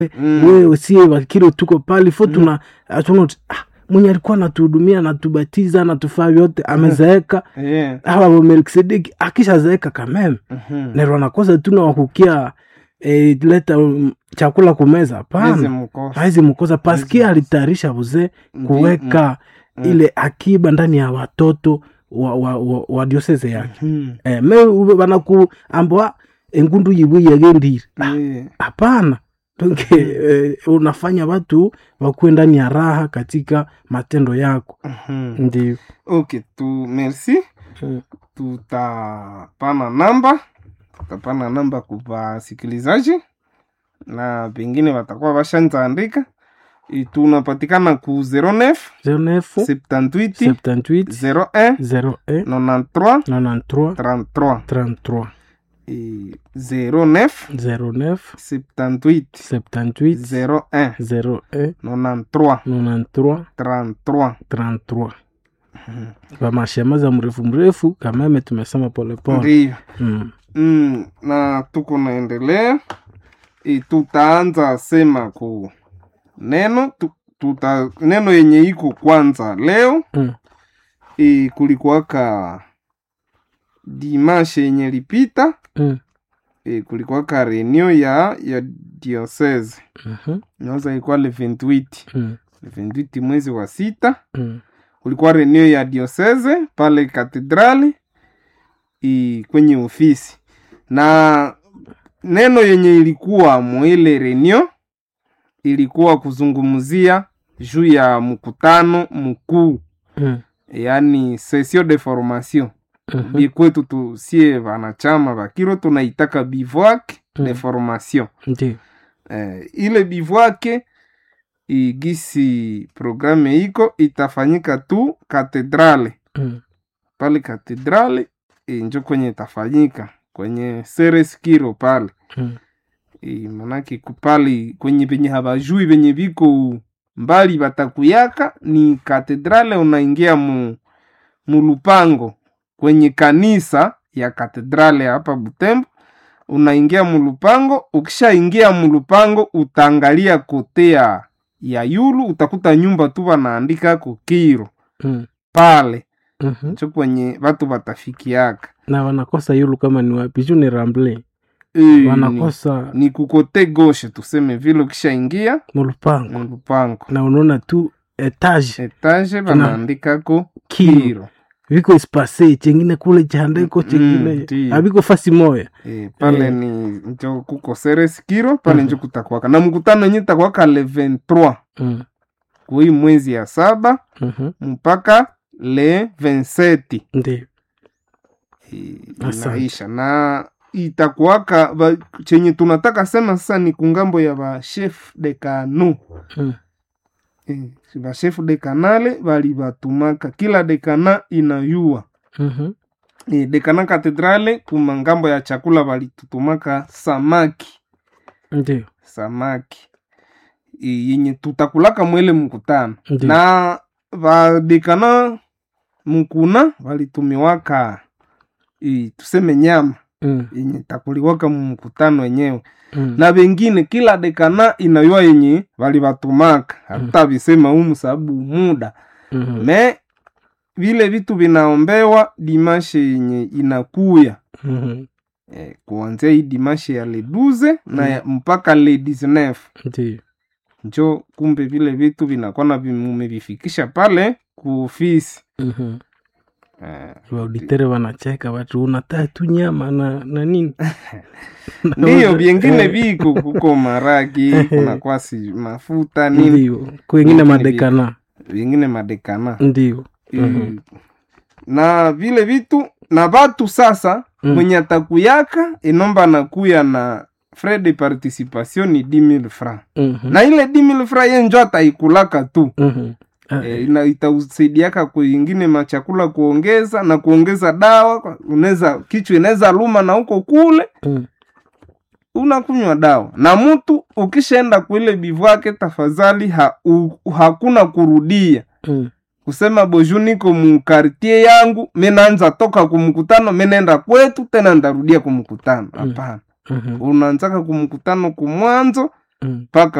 Mm. wewe sie wakiro tuko pale fo tuna tuna ah, mwenye alikuwa anatuhudumia anatubatiza anatufaa vyote amezeeka Yeah. hawa melkisedeki akishazeeka kameme Mhm. nero anakosa tuna wakukia eh, leta um, chakula kumeza Hizi hapana mkosa. hawezi mkosa paski alitayarisha buzee kuweka mm. ile akiba ndani ya watoto wa, wa, wa, wa diosese yake Mhm. eh, me banakuambwa engundu yibu yagendire Yeah. hapana donke eh, unafanya watu wakuwe ndani ya raha katika matendo yako Mhm. ndio okay tu merci Mm. tutapana namba tutapana namba kwa wasikilizaji na pengine watakuwa washanza andika I- tunapatikana ku 09 09 78 78 01 01 93 93 33 33 Et 09 09 78 78 01 01 93 93 33 33 vamashema za mrefu mrefu kameme tumesema polepole ndio mm. mm, na tuko naendelea e, tutaanza sema ku neno tu, tuta, neno yenye iko kwanza leo Mm. e, kulikuwaka dimashe yenye lipita Mm. e, kulikuwaka renio ya ya diocese Mhm. naweza ilikuwa le 28 Mm. le 28 mwezi wa sita Mm. kulikuwa renio ya diocese pale katedrali i, kwenye ofisi na neno yenye ilikuwa mwile renio ilikuwa kuzungumzia juu ya mkutano mkuu Mm. yaani sesio de formation Mhm. bi kwetu tusie vanachama vakiro tunaitaka bivouac de Mm. formation ndio eh, ile bivouac igisi programe iko itafanyika tu katedrale Mm. pale katedrali e, njo kwenye itafanyika kwenye sereskiro pale Mm. e, manake kupali kwenye penye habajui penye viko mbali batakuyaka ni katedrale unaingia mu mulupango kwenye kanisa ya katedrale hapa butembo unaingia mulupango ukishaingia mulupango utaangalia kotea ya yulu utakuta nyumba tu wanaandika kukiro Mm. pale Mhm. cho kwenye watu watafikiaka na wanakosa yulu kama ni wapi juu ni ramble e, ni, wanakosa ni kukote goshe tuseme vile ukishaingia mulupango mulupango na unaona tu etage etage wanaandikako kiro kiro viko espase chengine kule chandeko Mm, chengine ndio. haviko fasi moya e, pale Eh. ni njo kuko seres kiro pale Mhm. njo kutakwaka na mkutano yenye takwaka le 23 mm. kui mwezi ya saba Mhm. mpaka le 27 ndio I- Asante. inaisha na itakuwaka ba- chenye tunataka sema sasa ni kungambo ya ba chef de canu Mm. eh, ba chef de canale bali batumaka kila dekana inayua Mhm. eh, dekana katedrale kuma ngambo ya chakula balitutumaka samaki ndio samaki eh, yenye tutakulaka mwele mkutano Ndiyo. na vadekana mkuna walitumiwaka eh, tuseme nyama Mm. yenye takuliwaka mumkutano wenyewe Mm. na vengine kila dekana inayua yenye walivatumaka hata visema humu sababu muda Mhm. me vile vitu vinaombewa dimashe yenye inakuya Mhm. eh, kuanzia hii dimashe ya le 12 na ya- mpaka le 19 ndio njo kumbe vile vitu vinakuwa na mumevifikisha pale kuofisi Mhm. eh, wauditere wanacheka watu unataa tu nyama na, na nini ndiyo vyengine Eh, viko kuko maragi kuna kwasi mafuta nini ndio kwengine Vingine madekana vingine madekana ndio Eh, Mhm. na vile vitu na vatu sasa Mm. mwenye atakuyaka inomba nakuya na frais de participation ni 10000 francs Mhm. na ile 10000 francs ye njo ataikulaka tu Mhm. Ah, e, ina- itausaidiaka kuingine machakula kuongeza na kuongeza dawa kwa- unaweza kichwa inaweza luma na huko kule mm. unakunywa dawa na mtu ukishaenda kuile bivwake tafadhali ha, u, hakuna kurudia Mm. kusema boju niko mukartie yangu minaanza toka kumkutano minaenda kwetu tena ndarudia kumkutano Mm. hapana Mhm. unaanzaka kumkutano kumwanzo Mm. mpaka